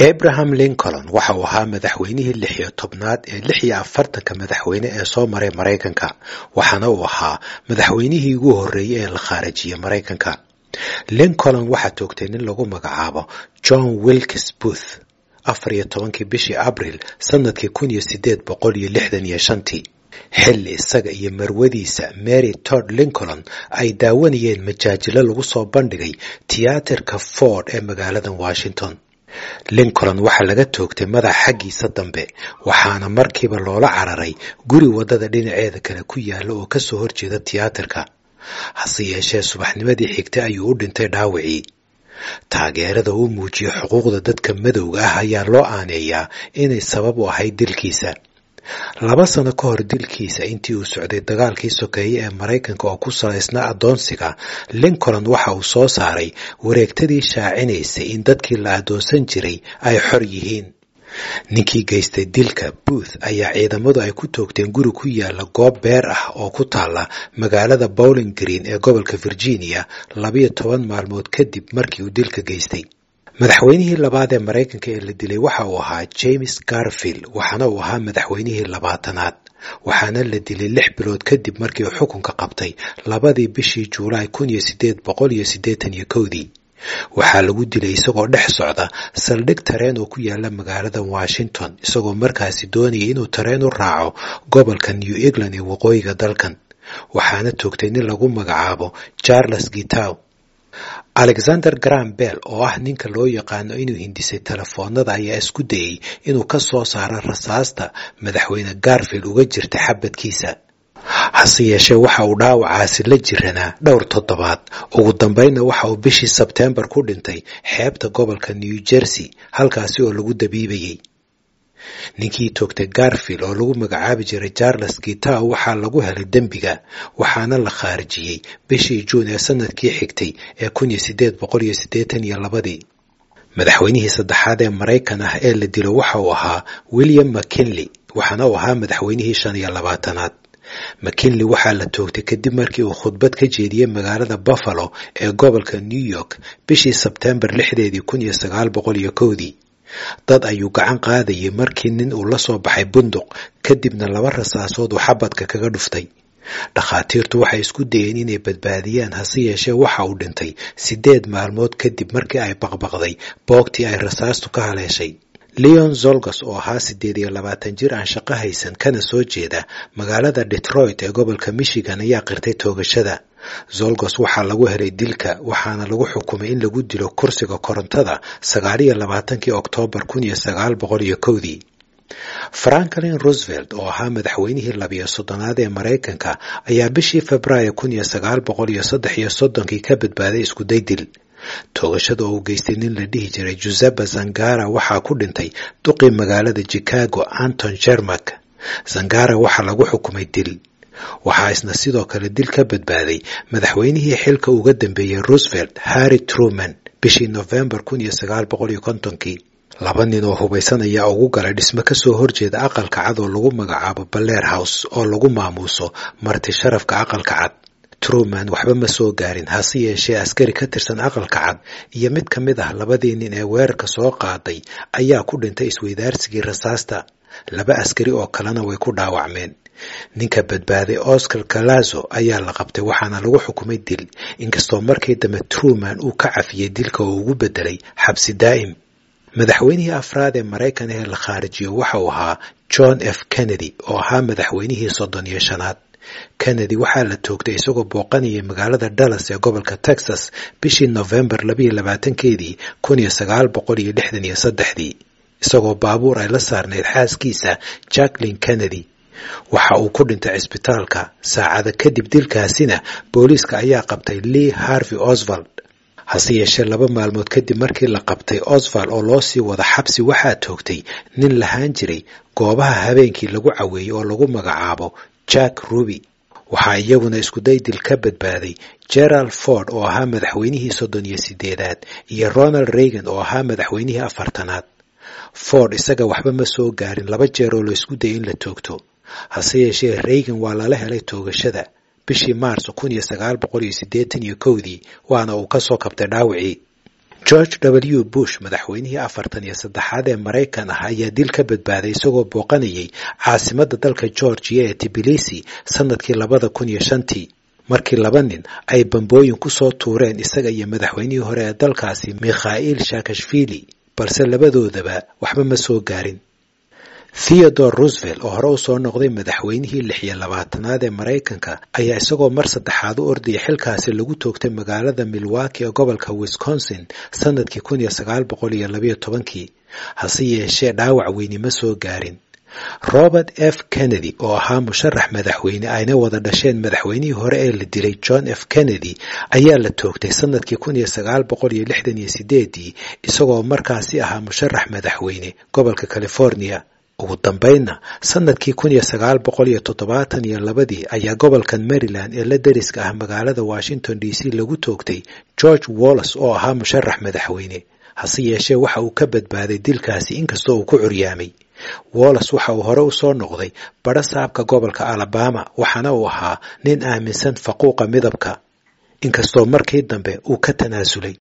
abraham lincoln waxa uu ahaa madaxweynihii lix iyo tobnaad ee lix iyo afartanka madaxweyne ee soo maray maraykanka waxaana uu ahaa madaxweynihii ugu horreeyey ee la khaarajiyey maraykanka lincoln waxaa toogtay nin lagu magacaabo john wilkes booth afar iyo tobankii bishii abril sanadkii kun iyo sideed boqol iyo lixdan iyo shantii xilli isaga iyo marwadiisa mary tod lincoln ay daawanayeen majaajilo lagu soo bandhigay tiyaatarka ford ee magaalada washington lincoln waxaa laga toogtay madax xaggiisa dambe waxaana markiiba loola cararay guri waddada dhinaceeda kale ku yaalla oo kasoo horjeeda tiyaatarka hase yeeshee subaxnimadii xigtay ayuu u dhintay dhaawacii taageerada uu muujiyey xuquuqda dadka madowga ah ayaa loo aaneeyaa inay sabab u ahayd dilkiisa laba sano ka hor dilkiisa intii uu socday dagaalkii sokeeye ee maraykanka oo ku salaysnaa addoonsiga lincoln waxa uu soo saaray wareegtadii shaacinaysay in dadkii la addoonsan jiray ay xor yihiin ninkii geystay dilka booth ayaa ciidamadu ay ku toogteen guri ku yaala goob beer ah oo ku taalla magaalada bowling green ee gobolka virginia labiyo toban maalmood kadib markii uu dilka geystay madaxweynihii labaad ee maraykanka ee la dilay waxa uu ahaa james garfield waxaana uu ahaa madaxweynihii labaatanaad waxaana la dilay lix bilood kadib markii uu xukunka qabtay labadii bishii juulaay kun iyo sideed boqol iyo siddeetan iyo kowdii waxaa lagu dilay isagoo dhex socda saldhig tareen oo ku yaala magaalada washington isagoo markaasi doonayay inuu tareen u raaco gobolka new england ee waqooyiga dalkan waxaana toogtay nin lagu magacaabo charles gitow alexander gram bell oo ah ninka loo yaqaano inuu hindisay telefoonada ayaa isku dayey inuu ka soo saaro rasaasta madaxweyne garfield uga jirta xabadkiisa hase yeeshee waxa uu dhaawacaasi la jiranaa dhowr toddobaad ugu dambeynna waxa uu bishii sebteembar ku dhintay xeebta gobolka new jersey halkaasi oo lagu dabiibayey ninkii toogtay garfield oo lagu magacaabi jiray charles gitow waxaa lagu helay dembiga waxaana la khaarijiyey bishii juun ee sanadkii xigtay ee kun iyo sideed boqol iyo siddeetan iyo labadii madaxweynihii saddexaad ee maraykan ah ee la dilo waxa uu ahaa william mckinley waxaana uu ahaa madaxweynihii shan iyo labaatanaad mckinley waxaa la toogtay kadib markii uu khudbad ka jeediyey magaalada buffalo ee gobolka new york bishii sebteembar lixdeedii kun iyo sagaal boqol iyo kowdii dad ayuu gacan qaadayay markii nin uu la soo baxay bunduq kadibna laba rasaasood uu xabadka kaga dhuftay dhakhaatiirtu waxay isku dayeen inay badbaadiyaan hase yeeshee waxa uu dhintay siddeed maalmood kadib markii ay baqbaqday boogtii ay rasaastu ka haleeshay leon zolgos oo ahaa siddeed iyo labaatan jir aan shaqo haysan kana soo jeeda magaalada detroit ee gobolka michigan ayaa qirtay toogashada zolgos waxaa lagu helay dilka waxaana lagu xukumay in lagu dilo kursiga korontada sagaaliyo labaatankii oktoobar kun iyo sagaal boqol iyo kowdii franklin roosevelt oo ahaa madaxweynihii labiyo soddonaad ee maraykanka ayaa bishii februaayo kun iyo sagaal boqol iyo saddex iyo soddonkii ka badbaaday iskuday dil toogashada oo uu geystay nin la dhihi jiray juseppe zangara waxaa ku dhintay duqii magaalada chicago anton jermak zangara waxaa lagu xukumay dil waxaa isna sidoo kale dil ka badbaaday madaxweynihii xilka uga dambeeyey roosevelt harry truman bishii nofembar kun iyo sagaal boqol iyo kontonkii laba nin oo hubaysan ayaa ugu galay dhismo kasoo horjeeda aqalka cad oo lagu magacaabo baleer house oo lagu maamuuso marti sharafka aqalka cad truman waxba ma soo gaarin hase yeeshee askari ka tirsan aqalka cad iyo mid ka mid ah labadii nin ee weerarka soo qaaday ayaa ku dhintay isweydaarsigii rasaasta laba askari oo kalena way ku dhaawacmeen ninka badbaaday oscar galazo ayaa la qabtay waxaana lagu xukumay dil inkastoo markii dambe truman uu ka cafiyey dilka oo ugu bedelay xabsi daa'im madaxweynihii afraad ee maraykan ee la khaarijiyo waxa uu ahaa john f kennedy oo ahaa madaxweynihii soddon iyo shanaad kennedy waxaa la toogtay isagoo booqanayay magaalada dallas ee gobolka texas bishii nofembar labayo labaatankeedii kun iyo sagaal boqol iyo lixdan iyo saddexdii isagoo baabuur ay la saarnayd xaaskiisa jacklin kennedy waxa uu ku dhintay cisbitaalka saacada kadib dilkaasina booliiska ayaa qabtay lee harvey oswald hase yeeshee laba maalmood kadib markii la qabtay oswald oo loo sii wada xabsi waxaa toogtay nin lahaan jiray goobaha habeenkii lagu caweeyey oo lagu magacaabo jack ruby waxaa iyaguna iskuday dil ka badbaaday gerald ford oo ahaa madaxweynihii soddon iyo sideedaad iyo ronald reagan oo ahaa madaxweynihii afartanaad ford isaga waxba ma soo gaarin laba jeer oo la isku dayay in la toogto hase yeeshee reagan waa lala helay toogashada bishii maars kun iyo sagaal boqol iyo siddeetan iyo kowdii waana uu ka soo kabtay dhaawacii george w bush madaxweynihii afartan iyo saddexaad ee maraykan ah ayaa dil ka badbaaday isagoo booqanayay caasimadda dalka georgiya ee tibilisi sanadkii labada kun iyo shantii markii laba nin ay bambooyin ku soo tuureen isaga iyo madaxweynihii hore ee dalkaasi mikhail shaakashvili balse labadoodaba waxba ma soo gaarin theodore roosevelt oo hore u soo noqday madaxweynihii lix iyo labaatanaad ee maraykanka ayaa isagoo mar saddexaad u ordaya xilkaasi lagu toogtay magaalada milwaki ee gobolka wisconsin sanadkii kun iyo sagaal boqol iyo labayo tobankii hase yeeshee dhaawac weyni ma soo gaarin robert f kennedy oo ahaa musharax madaxweyne ayna wada dhasheen madaxweynihii hore ee la dilay john f kennedy ayaa la toogtay sanadkii kun iyo sagaal boqol iyo lixdan iyo sideedii isagoo markaasi ahaa musharax madaxweyne gobolka california ugu dambaynna sanadkii kun iyo sagaal boqol iyo toddobaatan iyo labadii ayaa gobolkan maryland ee la deriska ah magaalada washington d c lagu toogtay george wallas oo ahaa musharax madaxweyne hase yeeshee waxa uu ka badbaaday dilkaasi inkastoo uu ku curyaamay wallas waxa uu hore u soo noqday badho saabka gobolka alabama waxaana uu ahaa nin aaminsan faquuqa midabka inkastoo markii dambe uu ka tanaasulay